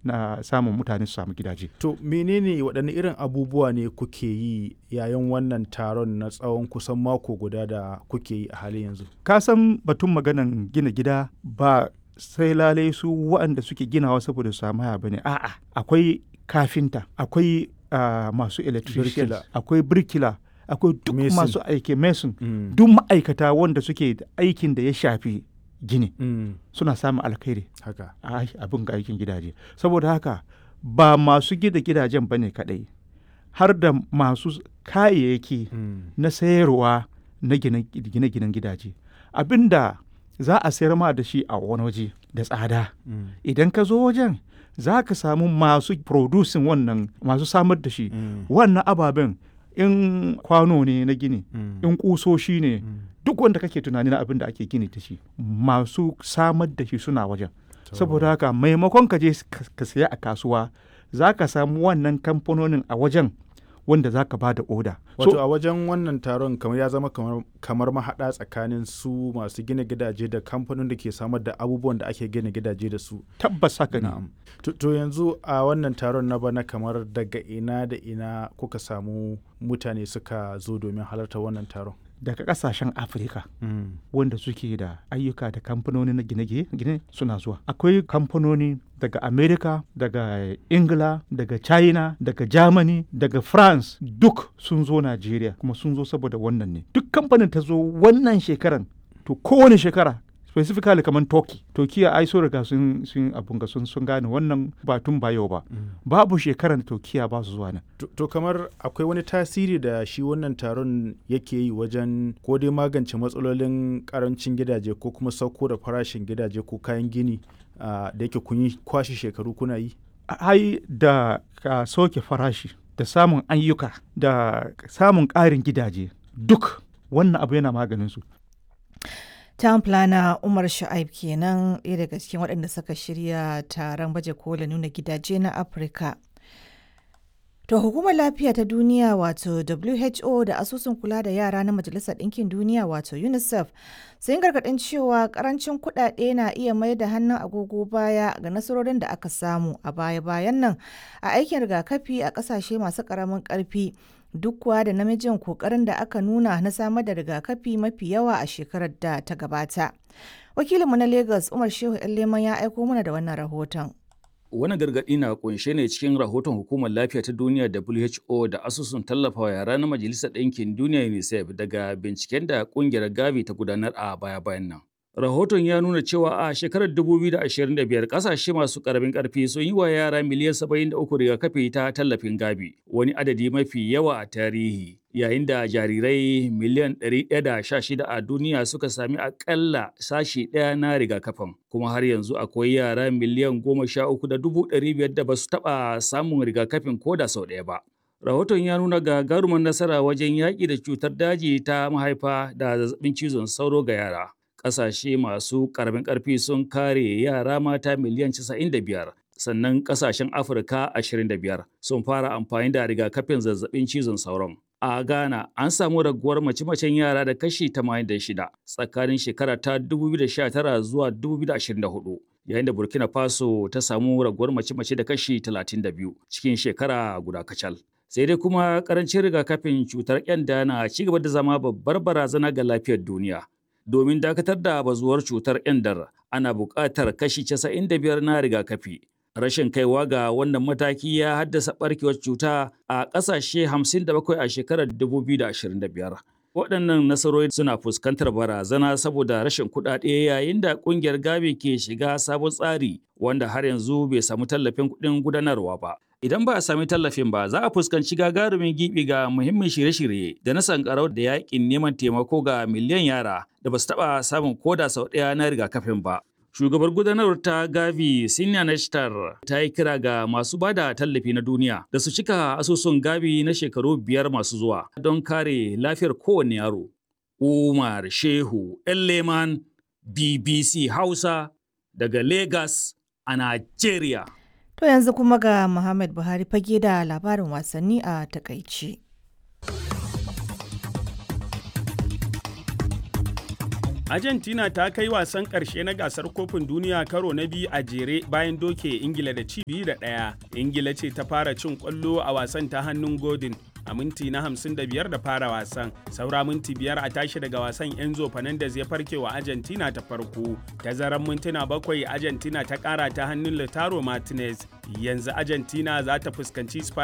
na samun mutane su samu gidaje To menene waɗanne irin abubuwa ne kuke yi yayin wannan taron na tsawon kusan mako guda da kuke yi a halin yanzu? ka san batun maganan gina gida ba sai lalai su waɗanda suke ginawa saboda su samu haya bane a'a akwai kafinta akwai ah, masu electrician Birkila. akwai birkila akwai duk Mason. masu aiki mason Mm. duk ma'aikata wanda suke da aikin da ya shafi gini Mm. suna samun alkhairi Haka. a abin ga aikin gidaje saboda haka ba masu gida gidajen bane kadai har da masu kayayyaki Mm. na sayarwa na gine- gine-ginen gidaje abinda za a sayar ma da shi a wani waje da tsada Mm. idan ka zo wajen za ka samu masu producing wannan masu samar da shi Mm. wannan ababen in kwano ne na gini Mm. in kusoshi ne Mm. duk wanda kake tunani na abin da ake gini da shi masu samar da shi suna wajen To. saboda haka maimakon ka je ka- ka saya a kasuwa za ka samu wannan kamfanonin a wajen wanda za ka ba da oda Wato a wajen wannan taron kamar ya zama kamar, kamar mahaɗa tsakanin su masu gina gidaje da kamfanin da ke samar da abubuwan da ake gina gidaje da su. tabbas haka ne Na'am. To, to yanzu a wannan taron na bana kamar daga ina da ina kuka samu mutane suka zo domin halarta wannan taron. daga kasashen afirka wanda suke da ayyuka da kamfanoni na gine-gine suna zuwa akwai kamfanoni daga america daga ingila daga china daga germany daga france duk sun zo nigeria kuma sun zo saboda wannan ne duk kamfanin ta zo wannan shekaran to kowane shekara specifically kamar turkey turkiya ai so riga sun sun abun ga sun sun gane wannan ba tun ba yau ba babu shekaran turkiya ba su zuwa nan To, to kamar akwai wani tasiri da shi wannan taron yake yi wajen ko dai magance matsalolin karancin gidaje ko kuma sauko da farashin gidaje ko kayan gini ah, da yake kun yi kwashe shekaru kuna yi? ai da ka soke farashi da samun ayyuka da samun ƙarin gidaje duk wannan abu yana maganin su Town planner Umar Sha'ib kenan ɗaya daga cikin waɗanda suka shirya taron baje kola nuna gidaje na Afirka. To hukumar lafiya ta duniya wato WHO da asusun kula da yara na Majalisar Ɗinkin Duniya wato UNICEF sun gargaɗin cewa ƙarancin kuɗaɗe na iya mai da hannun agogo baya ga nasarorin da aka samu a baya-bayan nan a aikin rigakafi a ƙasashe masu ƙaramin ƙarfi duk kuwa da namijin kokarin da aka nuna na samar da rigakafi mafi yawa a shekarar da ta gabata. Wakilinmu na Lagos Umar Shehu Leman ya aiko mana da wannan rahoton. Wani gargaɗi na kunshe ne cikin rahoton Hukumar Lafiya ta Duniya WHO da asusun tallafawa yara na Majalisar Ɗinkin Duniya UNICEF daga binciken da ƙungiyar Gavi ta gudanar a baya-bayan nan. Rahoton ya nuna cewa a shekarar 2025 kasashe masu karamin karfi sun yi wa yara miliyan 73 rigakafi ta tallafin gabi, wani adadi mafi yawa a tarihi, yayin da jarirai miliyan 116 a duniya suka sami akalla sashi ɗaya na rigakafin. Kuma har yanzu akwai yara miliyan 13,500 da ba su taɓa samun rigakafin ko da sau ɗaya ba. Rahoton ya nuna gagarumar nasara wajen yaƙi da cutar daji ta mahaifa da zazzabin cizon sauro ga yara. ƙasashe masu ƙaramin ƙarfi sun kare yara mata miliyan 95 sannan ƙasashen afirka 25 sun fara amfani da rigakafin zazzabin cizon sauron a ghana an samu raguwar mace-macen yara da kashi 86 tsakanin shekara ta 2019 zuwa 2024 yayin da burkina faso ta samu raguwar mace-mace da kashi 32 cikin shekara guda kacal sai dai kuma karancin rigakafin cutar kyanda na ci gaba da zama babbar barazana ga lafiyar duniya domin dakatar da bazuwar cutar ƙyandar ana buƙatar kashi 95 na rigakafi. Rashin kaiwa ga wannan mataki ya haddasa ɓarkewar cuta a ƙasashe 57 a shekarar 2025. Waɗannan nasarori suna fuskantar barazana saboda rashin kuɗaɗe yayin da ƙungiyar Gavi ke shiga sabon tsari wanda har yanzu bai samu tallafin kuɗin gudanarwa ba. Idan ba a sami tallafin ba, za a fuskanci gagarumin gibi ga muhimmin shirye-shirye da na sankarau da yakin neman taimako ga miliyan yara da ba su taɓa samun koda sau ɗaya na rigakafin ba. Shugabar gudanarwar ta Gavi Sinya Nashtar ta yi kira ga masu bada tallafi na duniya da su cika asusun Gavi na shekaru biyar masu zuwa don kare lafiyar kowane yaro. Umar Shehu Elleman BBC Hausa daga Lagos a Najeriya. To yanzu kuma ga Muhammad Buhari fage da labarin wasanni a takaice. Argentina ta kai wasan ƙarshe na gasar kofin duniya karo na biyu a jere bayan doke Ingila da ci biyu da ɗaya. Ingila ce ta fara cin ƙwallo a wasan ta hannun Godin a minti na 55 da fara wasan. Saura minti biyar a tashi daga wasan Enzo Fernandez ya farke wa Argentina ta farko. Tazaran mintuna bakwai Argentina ta ƙara ta hannun Lautaro Martinez. Yanzu Argentina za ta fuskanci